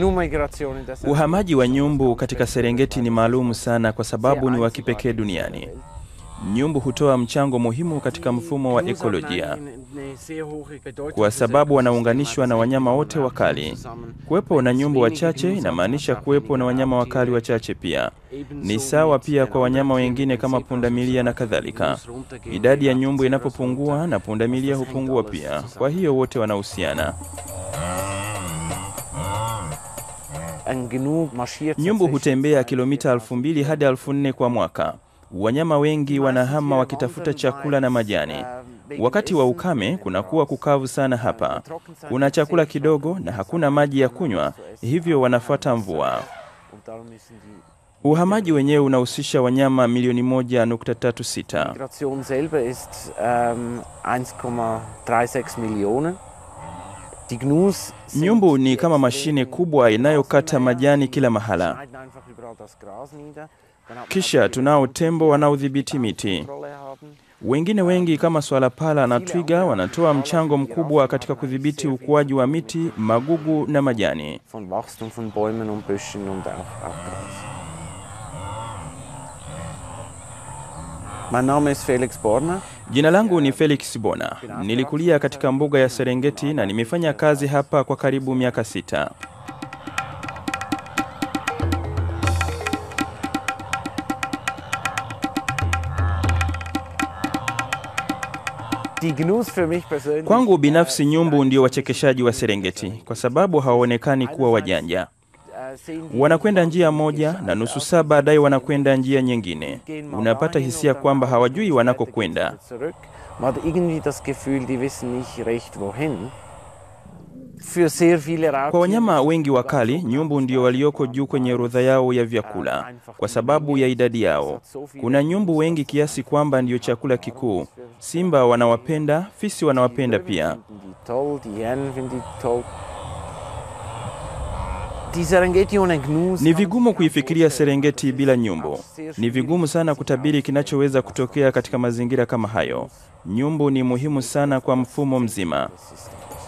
Gnu-Migration in der Uhamaji wa nyumbu katika Serengeti ni maalumu sana kwa sababu ni wa kipekee duniani. Nyumbu hutoa mchango muhimu katika mfumo wa ekolojia kwa sababu wanaunganishwa na wanyama wote wakali. Kuwepo na nyumbu wachache inamaanisha kuwepo na wanyama wakali wachache pia. Ni sawa pia kwa wanyama wengine kama pundamilia na kadhalika. Idadi ya nyumbu inapopungua na pundamilia hupungua pia, kwa hiyo wote wanahusiana. Ein Gnu marschiert Nyumbu tatsächlich hutembea kilomita elfu mbili hadi elfu nne kwa mwaka. Wanyama wengi wanahama wakitafuta chakula na majani. Wakati wa ukame kunakuwa kukavu sana hapa, kuna chakula kidogo na hakuna maji ya kunywa, hivyo wanafuata mvua. Und darum müssen die Uhamaji wenyewe unahusisha wanyama milioni moja nukta tatu sita. Migration selber ist ähm, 1,36 Millionen. Die Gnus sind Nyumbu ni kama extrem mashine kubwa inayokata majani kila mahala. schneiden einfach überall das Gras nieder. Dann hat man Kisha natürlich tunao tembo wanaodhibiti miti. Kontrolle haben. Wengine wengi kama swala pala na twiga wanatoa mchango mkubwa katika kudhibiti ukuaji wa miti, magugu na majani. Von Wachstum von Bäumen und Büschen und auch, auch Gras. Mein Name ist Felix Borner. Jina langu ni Felix Bona. Nilikulia katika mbuga ya Serengeti na nimefanya kazi hapa kwa karibu miaka sita. Die Gnus für mich persönlich. Kwangu binafsi, nyumbu ndio wachekeshaji wa Serengeti kwa sababu hawaonekani kuwa wajanja. äh, sehen die Wanakwenda njia moja na nusu saa baadaye wanakwenda njia nyingine. gehen mal Unapata dahin hisia und dann kwamba eine hawajui Stunde wanakokwenda. später geht's wieder zurück. Man hat irgendwie das Gefühl, die wissen nicht recht wohin. Für sehr viele Raubtiere Kwa wanyama ist wengi es wakali, sogar so nyumbu ndio walioko juu kwenye orodha yao ya vyakula kwa sababu ya idadi yao. Kuna nyumbu wengi kiasi kwamba ndio chakula kikuu. Simba wanawapenda, fisi wanawapenda pia. finden die toll, die Hyänen finden die toll. Die Serengeti ohne Gnus Ni kann man vigumu sich kuifikiria vorstellen. Serengeti bila nyumbu. Auch sehr Ni schwierig vigumu sana sich kutabiri kinachoweza kutokea katika mazingira kama hayo. Nyumbu ni muhimu sana kwa mfumo mzima. Das ist